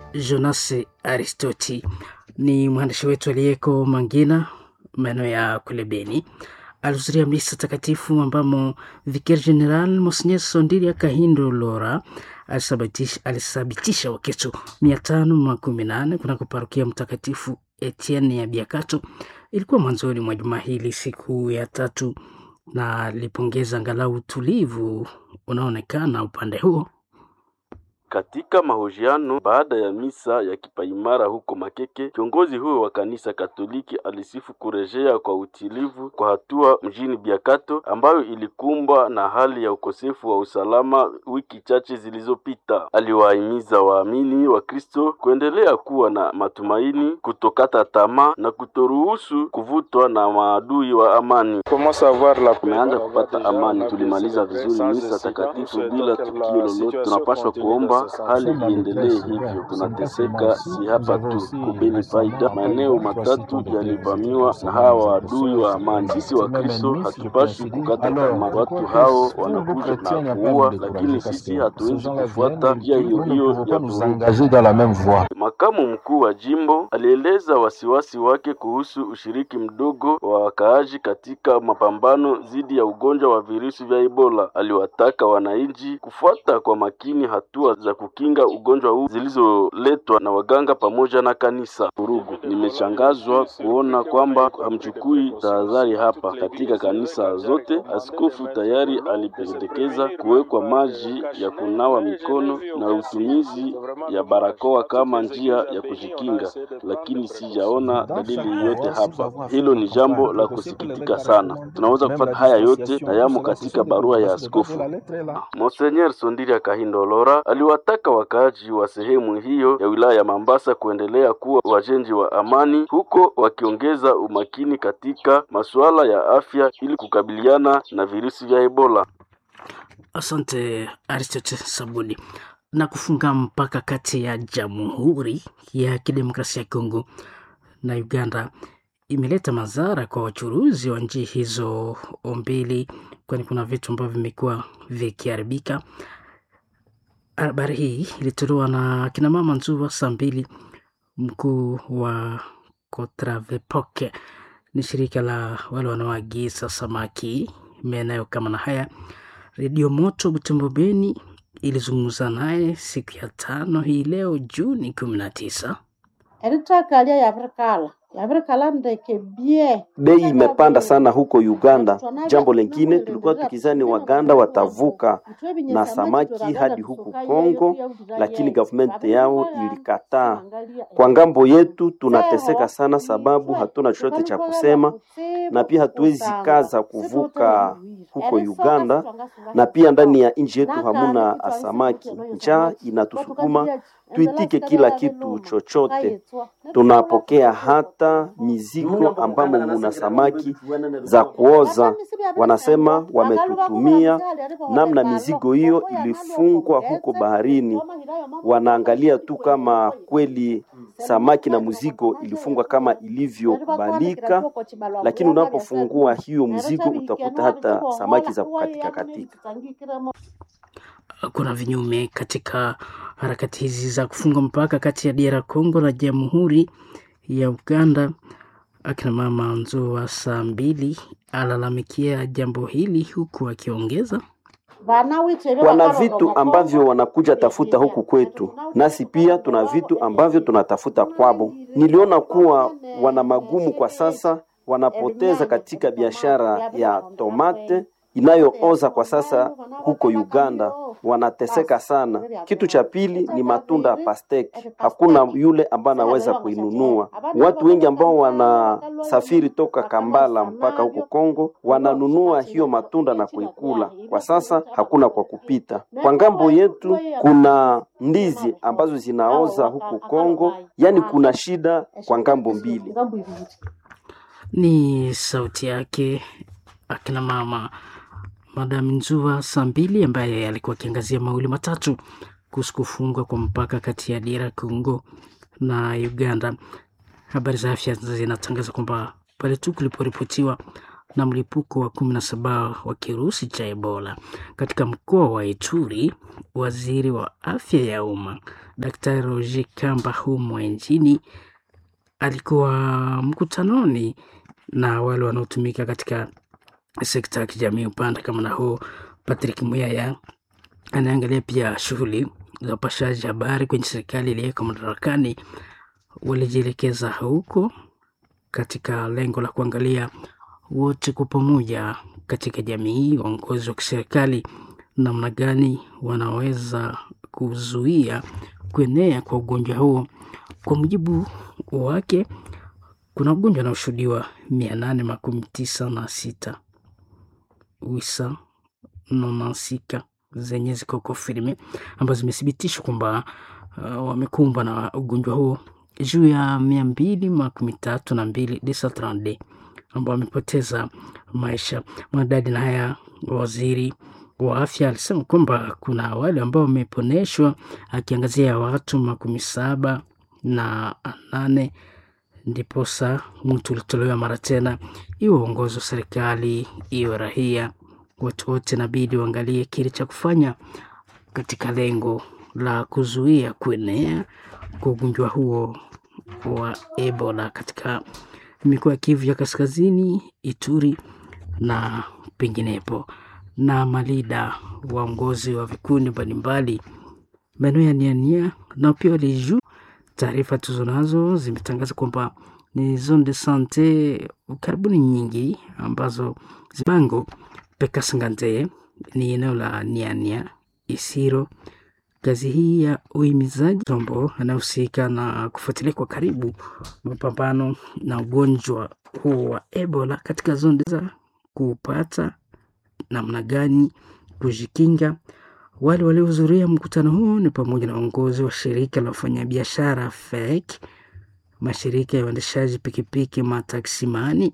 Jonas Aristoti ni mwandishi wetu aliyeko Mangina, maeneo ya kule Beni. Alihudhuria misa takatifu ambamo Vicaire General Monsignor Sondilia Kahindo Lora alisabitisha Wakristo mia tano makumi nane kunako parokia Mtakatifu Etienne ya Biakato. Ilikuwa mwanzoni mwa juma hili, siku ya tatu, na alipongeza angalau utulivu unaoonekana upande huo. Katika mahojiano baada ya misa ya kipaimara huko Makeke, kiongozi huyo wa kanisa Katoliki alisifu kurejea kwa utilivu kwa hatua mjini Biakato ambayo ilikumbwa na hali ya ukosefu wa usalama wiki chache zilizopita. Aliwahimiza waamini wa Kristo kuendelea kuwa na matumaini, kutokata tamaa na kutoruhusu kuvutwa na maadui wa amani. Tumeanza kupata amani, tulimaliza vizuri misa takatifu bila tukio lolote. Tunapaswa kuomba hali iendelee hivyo. Tunateseka si hapa tu kubeni faida, maeneo matatu yalivamiwa na hawa waadui wa amani. Sisi wa Kristo hatupashi kukata tamaa. Watu hao wanakuja na kuua, lakini sisi hatuwezi kufuata njia hiyo hiyo ya vurugu. Makamu mkuu wa jimbo alieleza wasiwasi wake kuhusu ushiriki mdogo wa wakaaji katika mapambano dhidi ya ugonjwa wa virusi vya Ebola. Aliwataka wananchi kufuata kwa makini hatua za kukinga ugonjwa huu zilizoletwa na waganga pamoja na kanisa. Vurugu, nimeshangazwa kuona kwamba hamchukui tahadhari hapa. Katika kanisa zote, askofu tayari alipendekeza kuwekwa maji ya kunawa mikono na utumizi ya barakoa kama njia ya kujikinga, lakini sijaona dalili yote hapa. Hilo ni jambo la kusikitika sana. Tunaweza kupata haya yote na yamo katika barua ya askofu. Monseigneur Sondilia Kahindo Lora aliwataka wakaaji wa sehemu hiyo ya wilaya ya Mambasa kuendelea kuwa wajenzi wa amani, huko wakiongeza umakini katika masuala ya afya ili kukabiliana na virusi vya Ebola. Asante Aristote Sabuni. Na kufunga mpaka kati ya Jamhuri ya Kidemokrasia ya Kongo na Uganda imeleta madhara kwa wachuruzi wa nchi hizo mbili, kwani kuna vitu ambavyo vimekuwa vikiharibika. Habari hii ilitolewa na kina mama Nzuva saa mbili. Mkuu wa Kotravepoke ni shirika la wale wanaoagiza samaki maeneo kama na haya. Redio Moto Butembo Beni ilizungumza naye siku ya tano hii leo Juni kumi na tisa. eritakalia yavirikala yavirikala ndeke bie Bei imepanda sana huko Uganda. Jambo lingine, tulikuwa tukizani Waganda watavuka na samaki hadi huku Kongo, lakini government yao ilikataa. Kwa ngambo yetu tunateseka sana, sababu hatuna chochote cha kusema, na pia hatuwezi kaza kuvuka huko Uganda, na pia ndani ya nchi yetu hamuna samaki. Njaa inatusukuma tuitike kila kitu chochote. Tunapokea hata mizigo ambamo muna samaki za kuoza. Wanasema wametutumia namna mizigo hiyo ilifungwa huko baharini. Wanaangalia tu kama kweli samaki na mzigo ilifungwa kama ilivyokubalika, lakini unapofungua hiyo mzigo utakuta hata samaki za kukatika katika. Kuna vinyume katika harakati hizi za kufunga mpaka kati ya DR Congo na Jamhuri ya Uganda. Akina mama Nzoa saa mbili alalamikia jambo hili huku akiongeza wana vitu ambavyo wanakuja tafuta huku kwetu, nasi pia tuna vitu ambavyo tunatafuta kwabo. Niliona kuwa wana magumu kwa sasa, wanapoteza katika biashara ya tomate inayooza kwa sasa huko Uganda, wanateseka sana. Kitu cha pili ni matunda ya pasteki, hakuna yule ambaye anaweza kuinunua. Watu wengi ambao wanasafiri toka Kambala mpaka huko Kongo wananunua hiyo matunda na kuikula. Kwa sasa hakuna kwa kupita. Kwa ngambo yetu kuna ndizi ambazo zinaoza huko Kongo, yani kuna shida kwa ngambo mbili. Ni sauti yake akina mama Madam Nzua saa mbili ambaye alikuwa akiangazia mawili matatu kuhusu kufungwa kwa mpaka kati ya DR Congo na Uganda. Habari za afya zinatangaza kwamba pale tu kuliporipotiwa na mlipuko wa kumi na saba wa kirusi cha Ebola katika mkoa wa Ituri. Waziri wa afya ya umma Daktari Roger Kamba humo nchini alikuwa mkutanoni na wale wanaotumika katika sekta ya kijamii upande kama na huu. Patrick Muyaya anaangalia pia shughuli za upashaji habari kwenye serikali iliyoko madarakani. Walijielekeza huko katika lengo la kuangalia wote kwa pamoja katika jamii, waongozi wa kiserikali, namna gani wanaweza kuzuia kuenea kwa ugonjwa huo. Kwa mujibu wake, kuna ugonjwa unaoshuhudiwa mia nane makumi tisa na sita wisa nonansika zenye ziko kofirme ambazo zimethibitishwa kwamba uh, wamekumbwa na ugonjwa huo juu ya mia mbili makumi tatu na mbili desatrande ambao wamepoteza maisha. Mwanadadi na haya waziri wa afya alisema kwamba kuna wale ambao wameponeshwa, akiangazia watu makumi saba na nane ndiposa mtu ulitolewa mara tena, iwe uongozi wa serikali iwe rahia, watu wote inabidi waangalie kile cha kufanya katika lengo la kuzuia kuenea kwa ugonjwa huo wa Ebola katika mikoa ya Kivu ya Kaskazini, Ituri na penginepo. Na malida waongozi wa vikundi mbalimbali maeneo ya Niania nao pia walijuu. Taarifa tuzo nazo zimetangaza kwamba ni zone de sante karibuni nyingi ambazo zibango Pekasangante ni eneo la Niania Isiro. Kazi hii ya uhimizaji tombo anayehusika na kufuatilia kwa karibu mapambano na ugonjwa huo wa Ebola katika zone za kupata namna gani kujikinga. Wale waliohudhuria mkutano huo ni pamoja na uongozi wa shirika la wafanyabiashara FEC, mashirika ya uendeshaji pikipiki mataksimani,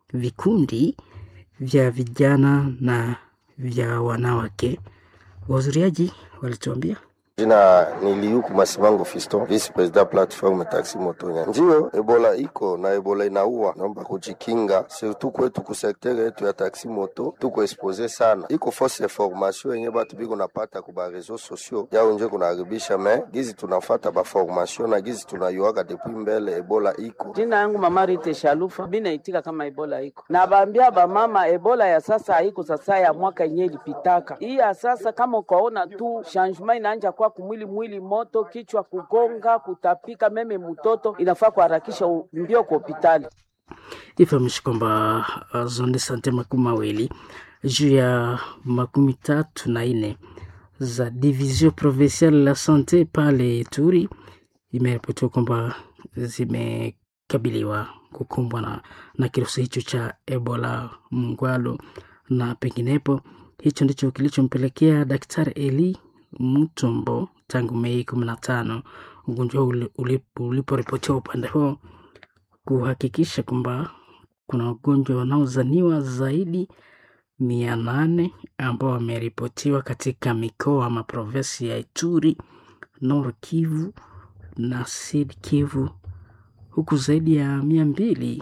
vikundi vya vijana na vya wanawake. Wahudhuriaji walituambia Jina ni Liuku Masimango Fiston, vice president platform taxi motonya. Ndio Ebola iko na Ebola inaua, naomba kujikinga, surtout kwetu ku sektere yetu ya taxi moto tuko expose sana, iko fausse information yenye batu biko napata ku ba reseaux sociaux yao nje kunaharibisha, me gizi tunafata ba formation na gizi tunayuaka depuis mbele Ebola iko. Jina yangu Mama Rite Shalufa, mimi naitika kama Ebola iko na baambia bamama, Ebola ya sasa haiko sasa ya mwaka yenye ilipitaka, hii ya sasa kama ukaona tu changement inaanja kwa kumwili mwili moto, kichwa kugonga, kutapika, meme mtoto inafaa kuharakisha mbio kwa hospitali. ifahamishi kwamba uh, zone sante makumi mawili juu ya makumi tatu na nne za division provinciale la sante pale Ituri imeripotiwa kwamba zimekabiliwa kukumbwa na, na kirusi hicho cha Ebola Mngwalo na penginepo. Hicho ndicho kilichompelekea Daktari Eli Mutombo tangu Mei kumi na tano ugonjwa huu uliporipotiwa upande huo kuhakikisha kwamba kuna wagonjwa wanaozaniwa zaidi mia nane ambao wameripotiwa katika mikoa ama provinsi ya Ituri, Nord Kivu na Sud Kivu, huku zaidi ya mia mbili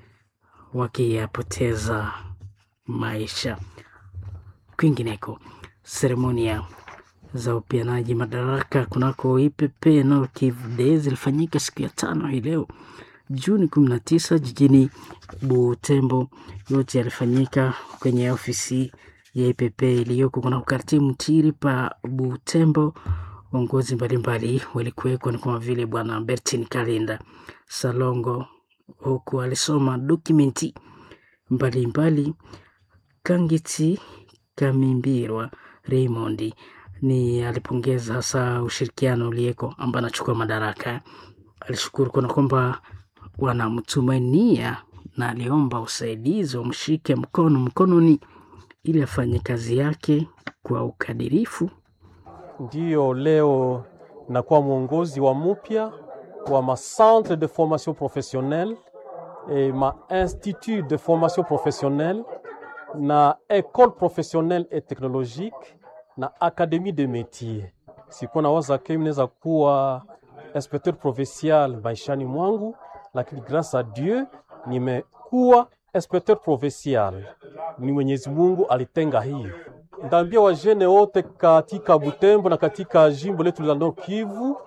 wakiyapoteza maisha. Kwingineko, seremonia za upianaji madaraka kunako IPP Nord Kivu Day zilifanyika siku ya tano hii leo Juni 19 jijini Butembo. Yote yalifanyika kwenye ofisi ya IPP iliyoko kuna ukarti Mtiri pa Butembo. Waongozi mbalimbali walikuwekwa ni kama vile Bwana Bertin Kalinda Salongo, huku alisoma dokumenti mbalimbali. Kangiti Kamimbirwa Raymond ni alipongeza hasa ushirikiano uliyeko ambaye anachukua madaraka. Alishukuru kuna kwamba wanamtumainia na aliomba usaidizi wamshike mkono mkononi ili afanye kazi yake kwa ukadirifu. Ndiyo leo nakuwa mwongozi wa mupya wa ma centre de formation professionnelle et ma institut de formation professionnelle na école professionnelle et technologique na akademie de métier. Sikuwa nawaza ke naweza kuwa inspecteur provincial maishani mwangu, lakini grâce à Dieu nimekuwa inspecteur provincial ni Mwenyezi Mungu alitenga hiyo. Ndaambia wajene wote katika Butembo na katika jimbo letu la Nord Kivu